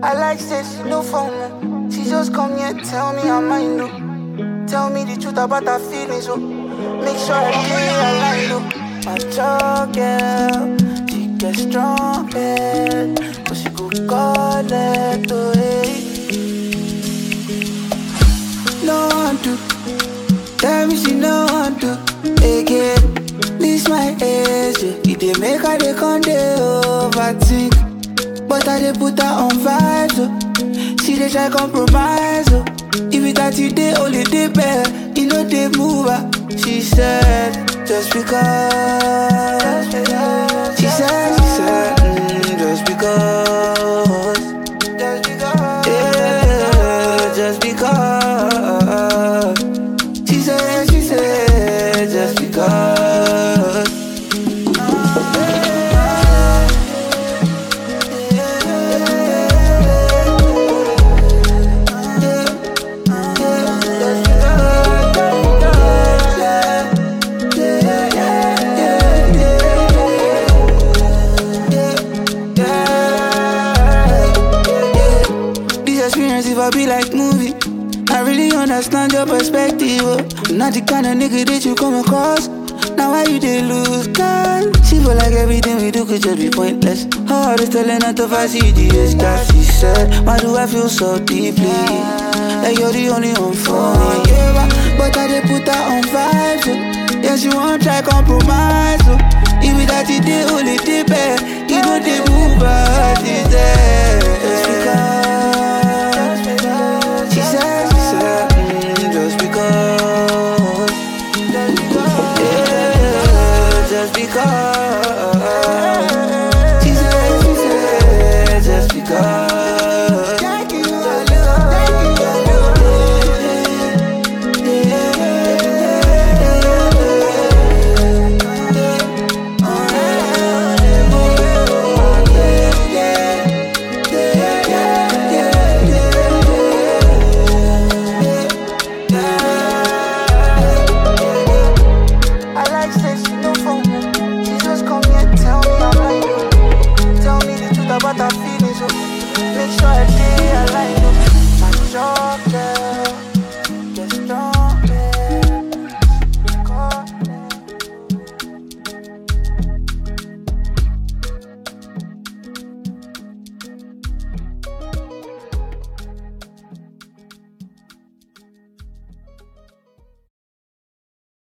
I like say she no phone. She just come here, tell me her mind. No. Tell me the truth about her feelings. So make sure I stay aligned. No. My child girl, she get strong head, but she go call it to hey. No one to tell me she no one to again. This my age, yeah. it dey make her dey come dey overthink. But I dey put her on vibes, oh. She dey try compromise, oh. If it that you dey only dey bare, you know dey move her. She said, just because. She said, she said, mm, just because. Just because. Yeah, just because. She said, she said, just because. This experience, if I be like movie, I really understand your perspective. Oh. I'm not the kind of nigga that you come across. Now why you they lose God? She feel like everything we do could just be pointless. Her heart is telling her to fight CDS that she said. Why do I feel so deeply? Like you're the only one for me. Yeah, but I they put her on vibes. Oh. Yeah, she won't try compromise. Oh. If it that it they only dip, you know they move her. She said.